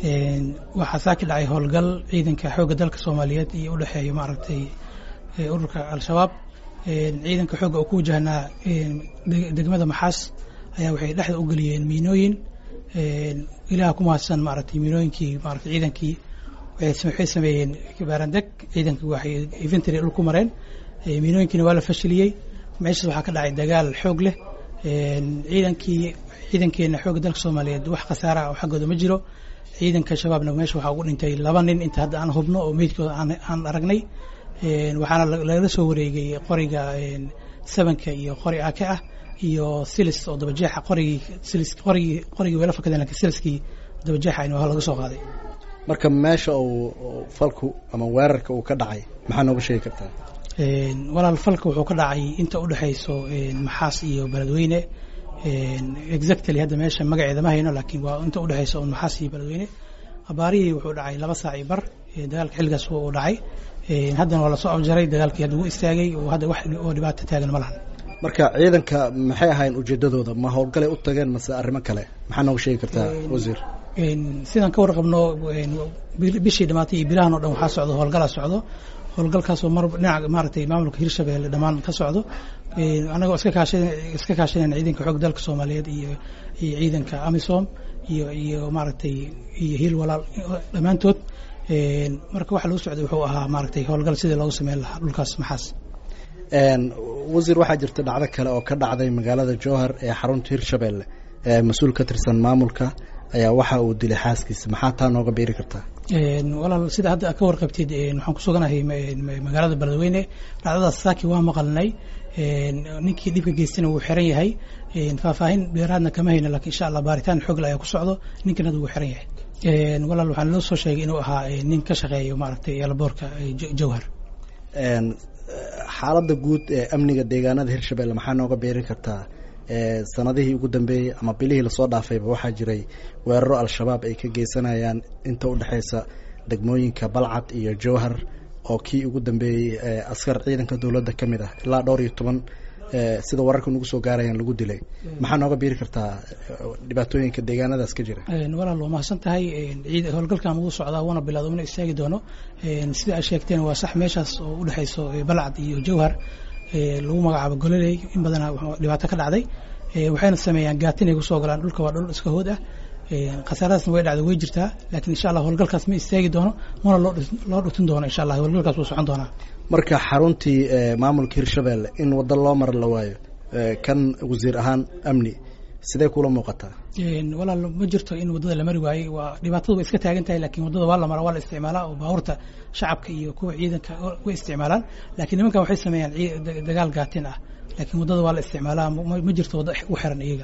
waxaa saaki dhacay howlgal ciidanka xoogga dalka soomaaliyeed iyo u dhexeeya maaragtay ururka al-shabaab ciidanka xoogga oo ku wajahnaa degmada maxaas ayaa waxay dhexda u geliyeen miinooyin ilaah ku mahadsan maaragtay miinooyinkii maaragtay ciidankii waxay sameeyeen baarandeg ciidankii waxay infantry dhul ku mareen miinooyinkiina waa la fashiliyey meeshaas waxaa ka dhacay dagaal xoog leh ciidankii ciidankeena xoogga dalka soomaaliyeed wax khasaara oo xaggooda ma jiro ciidanka shabaabna meesha waxaa ugu dhintay laba nin inta hadda aan hubno oo meydkooda aan aragnay waxaana lagala soo wareegay qoriga sabanka iyo qori ake ah iyo silis oo dabajeexa qorigii silis qorigii qorigii weela fakadeen lakin siliskii dabajeexa waa laga soo qaaday marka meesha uu falku ama weerarka uu ka dhacay maxaa nooga sheegi kartaa walaal falka wuxuu ka dhacay inta u dhexayso maxaas iyo beledweyne exactly hadda meesha magaceeda ma hayno laakiin waa inta u dhexayso un maxaas iyo beledweyne abaarihii wuxuu dhacay laba saac iyo bar dagaalka xilligaas uu dhacay haddana waa lasoo afjaray dagaalkii hadda wuu istaagay oo hadda wax oo dhibaato taagan ma lahan marka ciidanka maxay ahayn ujeedadooda ma howlgalay u tageen mase arrimo kale maxaa nooga sheegi kartaa wasiir sidaan ka warqabno bishii dhamaatay iyo bilahan o dhan waxaa socdo howlgalaa socdo howlgalkaasoo mar dhinaca maaragtay maamulka hirshabelle dhammaan ka socdo annagoo iska kaasha iska kaashanayna ciidanka xoog dalka soomaaliyeed iyo iyo ciidanka amisom iyo iyo maaragtay iyo hiil walaal dhammaantood marka waxa lagu socday wuxuu ahaa maaragtay howlgal sidii loogu sameyn lahaa dhulkaas maxaas wasiir waxaa jirta dhacdo kale oo ka dhacday magaalada jowhar ee xarunta hirshabelle ee mas-uul ka tirsan maamulka ayaa waxa uu dilay xaaskiisa maxaa taa nooga beeri kartaa walaal sida hadda ka warqabtid waxaan ku suganahay magaalada beledweyne dhacdadaas saaki waa maqalnay ninkii dhibka geystana wuu xiran yahay faahfaahin dheeraadna kama hayno lakin insha allah baaritaan xoogle ayaa ku socdo ninkan hadda wuu xiran yahay walaal waxaa naloo soo sheegay inuu ahaa nin ka shaqeeyo maaragtay eelaboorka jowhar xaaladda guud ee amniga deegaanada hirshabelle maxaa nooga beeri kartaa sanadihii ugu dambeeyey ama bilihii lasoo dhaafayba waxaa jiray weeraro al-shabaab ay ka geysanayaan inta u dhexeysa degmooyinka balcad iyo jowhar oo kii ugu dambeeyey askar ciidanka dowladda ka mid ah ilaa dhowr iyo toban sida wararka nagu soo gaarayaan lagu dilay maxaa nooga biiri kartaa dhibaatooyinka deegaanadaas ka jira walaal waa mahadsan tahay howlgalkan wuu socdaa wuuna bilowda una istaagi doono sida aad sheegteen waa sax meeshaas oo u dhexeyso balcad iyo jowhar lagu magacaabo gololey in badana dhibaato ka dhacday waxayna sameeyaan gaatin ay kusoo galaan dhulka waa dhul iska hood ah khasaaradaasna way dhacda way jirtaa laakiin insha allah howlgalkaas ma istaagi doono mana loo dhutin doono insha allah howlgalkaas wuu socon doonaa marka xaruntii maamulka hirshabelle in waddo loo mara la waayo kan wasiir ahaan amni sidee kula muuqataa walaal ma jirto in waddada la mari waayey waa dhibaatadu way iska taagan tahay lakin waddada waa la mara waa la isticmaalaa oo baabuurta shacabka iyo kuwa ciidanka way isticmaalaan lakiin nimankan waxay sameeyaan dagaal gaatin ah laakiin waddada waa la isticmaalaa ma jirto waddo u xiran iyaga